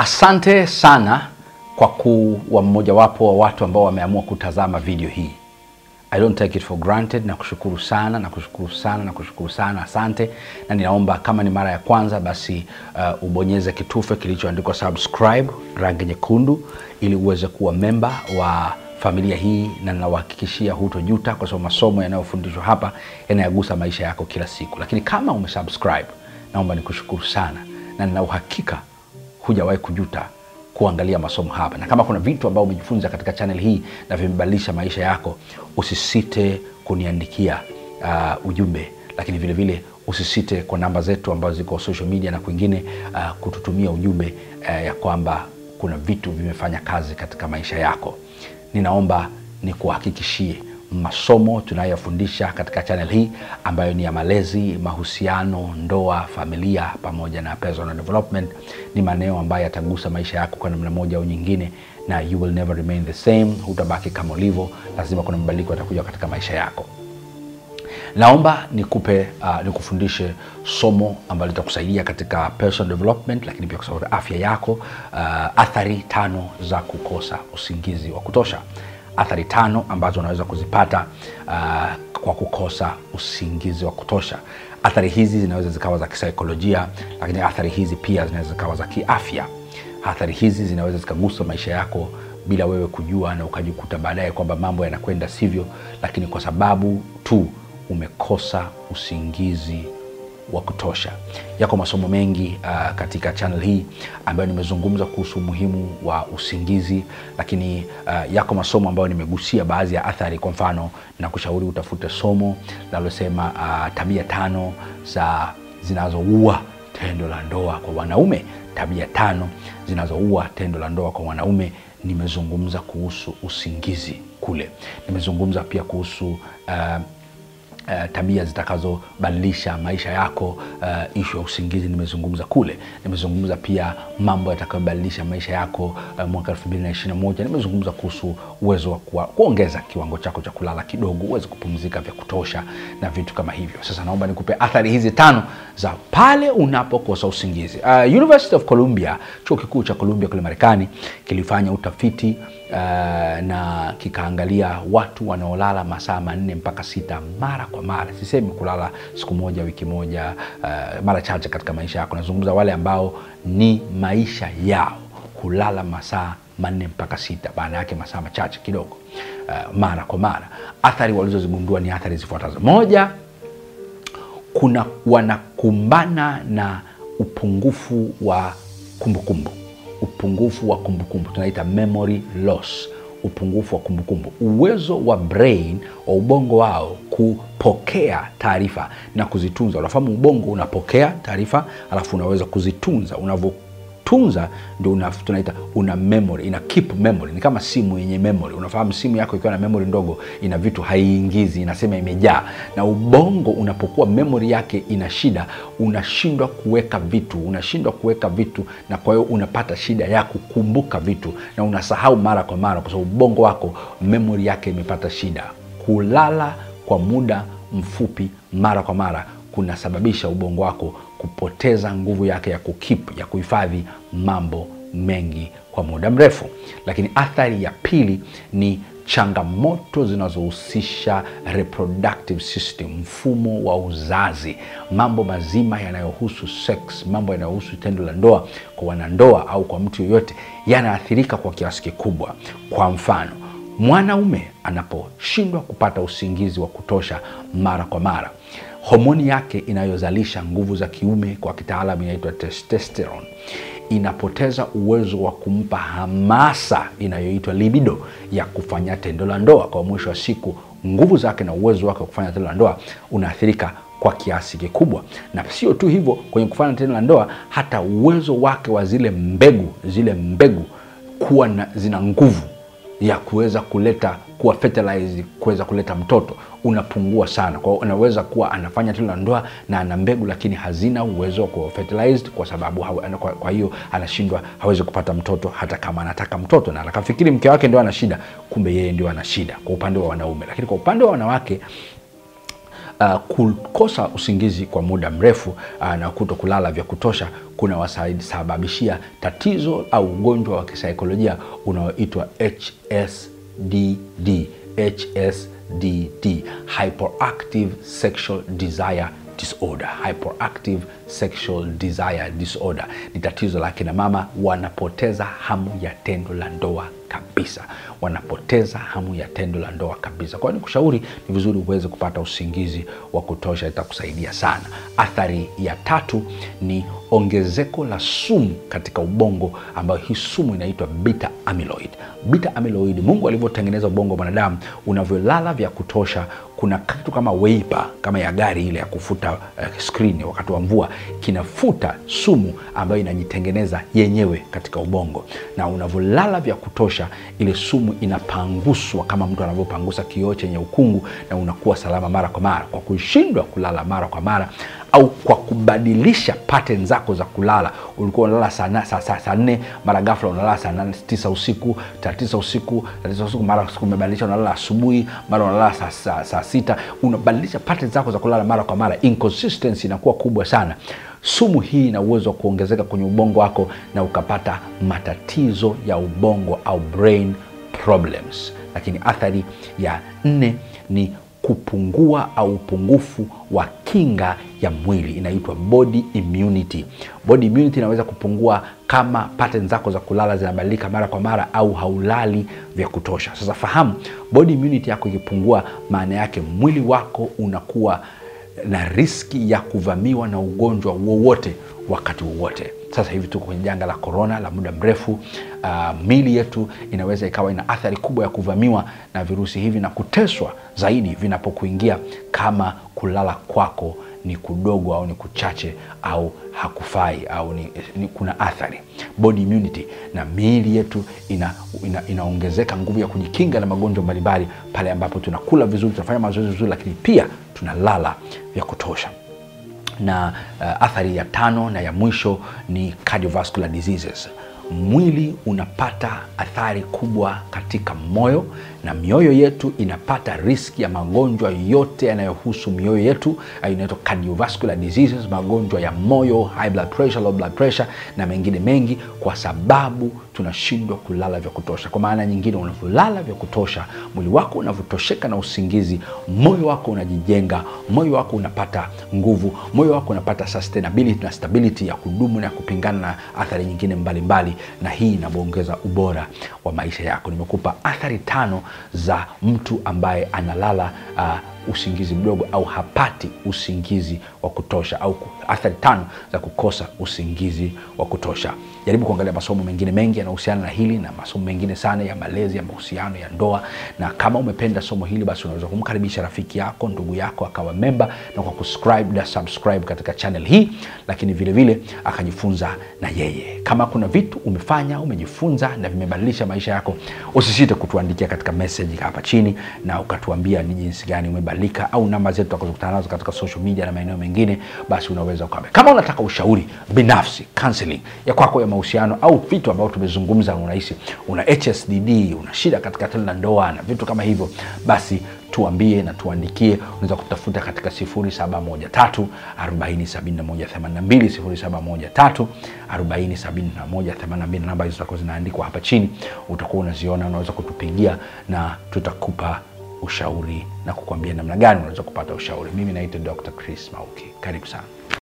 Asante sana kwa kuwa mmojawapo wa watu ambao wameamua kutazama video hii. I don't take it for granted na kushukuru sana na kushukuru sana na kushukuru sana, asante. Na ninaomba kama ni mara ya kwanza, basi uh, ubonyeze kitufe kilichoandikwa subscribe rangi nyekundu, ili uweze kuwa memba wa familia hii, na ninawahakikishia hutojuta, kwa sababu masomo yanayofundishwa hapa yanayagusa maisha yako kila siku. Lakini kama umesubscribe, naomba nikushukuru sana, na nina uhakika hujawahi kujuta kuangalia masomo hapa, na kama kuna vitu ambavyo umejifunza katika channel hii na vimebadilisha maisha yako, usisite kuniandikia uh, ujumbe, lakini vile vile usisite kwa namba zetu ambazo ziko social media na kwingine uh, kututumia ujumbe uh, ya kwamba kuna vitu vimefanya kazi katika maisha yako. Ninaomba nikuhakikishie masomo tunayofundisha katika channel hii ambayo ni ya malezi, mahusiano, ndoa, familia pamoja na personal development ni maeneo ambayo yatagusa maisha yako kwa namna moja au nyingine, na you will never remain the same. Hutabaki kama ulivyo, lazima kuna mabadiliko yatakuja katika maisha yako. Naomba nikupe uh, nikufundishe somo ambalo litakusaidia katika personal development, lakini pia kusaidia afya yako. Uh, athari tano za kukosa usingizi wa kutosha athari tano ambazo unaweza kuzipata uh, kwa kukosa usingizi wa kutosha. Athari hizi zinaweza zikawa za kisaikolojia, lakini athari hizi pia zinaweza zikawa za kiafya. Athari hizi zinaweza zikagusa maisha yako bila wewe kujua, na ukajikuta baadaye kwamba mambo yanakwenda sivyo, lakini kwa sababu tu umekosa usingizi wa kutosha. Yako masomo mengi uh, katika channel hii ambayo nimezungumza kuhusu umuhimu wa usingizi, lakini uh, yako masomo ambayo nimegusia baadhi ya athari. Kwa mfano, na kushauri utafute somo linalosema uh, tabia tano za zinazoua tendo la ndoa kwa wanaume. Tabia tano zinazoua tendo la ndoa kwa wanaume. Nimezungumza kuhusu usingizi kule. Nimezungumza pia kuhusu uh, Uh, tabia zitakazobadilisha maisha yako. Uh, ishu ya usingizi nimezungumza kule. Nimezungumza pia mambo yatakayobadilisha maisha yako uh, mwaka 2021 nimezungumza kuhusu uwezo wa kuongeza kiwango chako cha kulala kidogo, uweze kupumzika vya kutosha na vitu kama hivyo. Sasa naomba nikupe athari hizi tano za pale unapokosa usingizi. Uh, University of Columbia, chuo kikuu cha Columbia kule Marekani kilifanya utafiti uh, na kikaangalia watu wanaolala masaa manne mpaka sita mara kwa mara. Sisemi kulala siku moja, wiki moja, uh, mara chache katika maisha yako. Nazungumza wale ambao ni maisha yao kulala masaa manne mpaka sita, maana yake masaa machache kidogo, uh, mara kwa mara. Athari walizozigundua ni athari zifuatazo. Moja, kuna wanakumbana na upungufu wa kumbukumbu kumbu. Upungufu wa kumbukumbu tunaita memory loss upungufu wa kumbukumbu, uwezo wa brain wa ubongo wao kupokea taarifa na kuzitunza. Unafahamu ubongo unapokea taarifa alafu unaweza kuzitunza. Unavyotunza ndio una, tunaita una memory, ina keep memory. Ni kama simu yenye memory. Unafahamu simu yako ikiwa na memory ndogo, ina vitu haiingizi, inasema imejaa. Na ubongo unapokuwa memory yake ina shida, unashindwa kuweka vitu, unashindwa kuweka vitu, na kwa hiyo unapata shida ya kukumbuka vitu na unasahau mara kwa mara, kwa sababu ubongo wako memory yake imepata shida. Kulala kwa muda mfupi mara kwa mara kunasababisha ubongo wako kupoteza nguvu yake ya kukip, ya kuhifadhi mambo mengi kwa muda mrefu. Lakini athari ya pili ni changamoto zinazohusisha reproductive system, mfumo wa uzazi, mambo mazima yanayohusu sex, mambo yanayohusu tendo la ndoa kwa wanandoa au kwa mtu yoyote yanaathirika kwa kiasi kikubwa. Kwa mfano, mwanaume anaposhindwa kupata usingizi wa kutosha mara kwa mara, homoni yake inayozalisha nguvu za kiume kwa kitaalamu inaitwa testosterone inapoteza uwezo wa kumpa hamasa inayoitwa libido ya kufanya tendo la ndoa. Kwa mwisho wa siku, nguvu zake na uwezo wake wa kufanya tendo la ndoa unaathirika kwa kiasi kikubwa, na sio tu hivyo, kwenye kufanya tendo la ndoa, hata uwezo wake wa zile mbegu zile mbegu kuwa na, zina nguvu ya kuweza kuleta kuwa fertilized kuweza kuleta mtoto unapungua sana. Kwa hiyo unaweza kuwa anafanya tendo la ndoa na ana mbegu lakini hazina uwezo wa kuwa fertilized, kwa sababu hawe, kwa, kwa hiyo anashindwa, hawezi kupata mtoto hata kama anataka mtoto, na akafikiri mke wake ndio ana shida, kumbe yeye ndio ana shida kwa upande wa wanaume. Lakini kwa upande wa wanawake uh, kukosa usingizi kwa muda mrefu uh, na kuto kulala vya kutosha kuna wasababishia tatizo au ugonjwa wa kisaikolojia unaoitwa HSDD. HSDD, hyperactive sexual desire disorder. Hyperactive sexual desire disorder ni tatizo la kina mama, wanapoteza hamu ya tendo la ndoa kabisa, wanapoteza hamu ya tendo la ndoa kabisa. Kwa hiyo nikushauri ni vizuri uweze kupata usingizi wa kutosha, itakusaidia sana. Athari ya tatu ni ongezeko la sumu katika ubongo, ambayo hii sumu inaitwa beta amyloid. Beta amyloid, Mungu alivyotengeneza ubongo wa mwanadamu, unavyolala vya kutosha kuna kitu kama weipa kama ya gari ile ya kufuta uh, skrini wakati wa mvua, kinafuta sumu ambayo inajitengeneza yenyewe katika ubongo, na unavyolala vya kutosha, ile sumu inapanguswa kama mtu anavyopangusa kioo chenye ukungu, na unakuwa salama mara kwa mara. Kwa kushindwa kulala mara kwa mara au kwa kubadilisha pattern zako za kulala, ulikuwa unalala saa saa saa saa nne mara ghafla unalala saa nane tisa usiku saa tisa usiku saa tisa usiku mara siku umebadilisha unalala asubuhi mara unalala saa saa saa sita unabadilisha pattern zako za kulala mara kwa mara, inconsistency inakuwa kubwa sana. Sumu hii ina uwezo wa kuongezeka kwenye ubongo wako na ukapata matatizo ya ubongo au brain problems. Lakini athari ya nne ni kupungua au upungufu wa kinga ya mwili inaitwa body immunity. Body immunity inaweza kupungua kama pattern zako za kulala zinabadilika mara kwa mara au haulali vya kutosha. Sasa fahamu, body immunity yako ikipungua, maana yake mwili wako unakuwa na riski ya kuvamiwa na ugonjwa wowote wakati wowote. Sasa hivi tuko kwenye janga la korona la muda mrefu. Uh, mili yetu inaweza ikawa ina athari kubwa ya kuvamiwa na virusi hivi na kuteswa zaidi vinapokuingia kama kulala kwako ni kudogo au ni kuchache au hakufai au ni, ni kuna athari body immunity, na miili yetu ina, ina, inaongezeka nguvu ya kujikinga na magonjwa mbalimbali pale ambapo tunakula vizuri, tunafanya mazoezi vizuri, lakini pia tunalala vya kutosha na uh, athari ya tano na ya mwisho ni cardiovascular diseases. Mwili unapata athari kubwa katika moyo na mioyo yetu inapata riski ya magonjwa yote yanayohusu mioyo yetu, inaitwa cardiovascular diseases, magonjwa ya moyo, high blood pressure, low blood pressure na mengine mengi, kwa sababu tunashindwa kulala vya kutosha. Kwa maana nyingine, unavyolala vya kutosha, mwili wako unavyotosheka na usingizi, moyo wako unajijenga, moyo wako unapata nguvu, moyo wako unapata sustainability na stability ya kudumu na kupingana na athari nyingine mbalimbali mbali, na hii inaongeza ubora wa maisha yako. Nimekupa athari tano za mtu ambaye analala uh, usingizi mdogo au hapati usingizi wa kutosha au athari tano za kukosa usingizi wa kutosha. Jaribu kuangalia masomo mengine mengi yanahusiana na hili na masomo mengine sana ya malezi ya mahusiano ya ndoa, na kama umependa somo hili, basi unaweza kumkaribisha rafiki yako, ndugu yako akawa memba na kwa kusubscribe na subscribe katika channel hii, lakini vile vile akajifunza na yeye. Kama kuna vitu umefanya umejifunza na vimebadilisha maisha yako, usisite kutuandikia katika message hapa chini na ukatuambia ni jinsi gani umebadilika, au namba zetu tutakazokutana nazo katika social media na maeneo mengine, basi unaweza ukaambia. Kama unataka ushauri binafsi, counseling ya kwako ya mahusiano au vitu ambavyo tumezungumza, unahisi una HSDD, una shida katika tendo la ndoa na vitu kama hivyo, basi tuambie na tuandikie. Unaweza kutafuta katika 0713 407182 0713 407182. Namba hizo zitakuwa zinaandikwa hapa chini, utakuwa unaziona. Unaweza kutupigia na tutakupa ushauri na kukwambia namna gani unaweza kupata ushauri. Mimi naitwa Dr. Chris Mauki, karibu sana.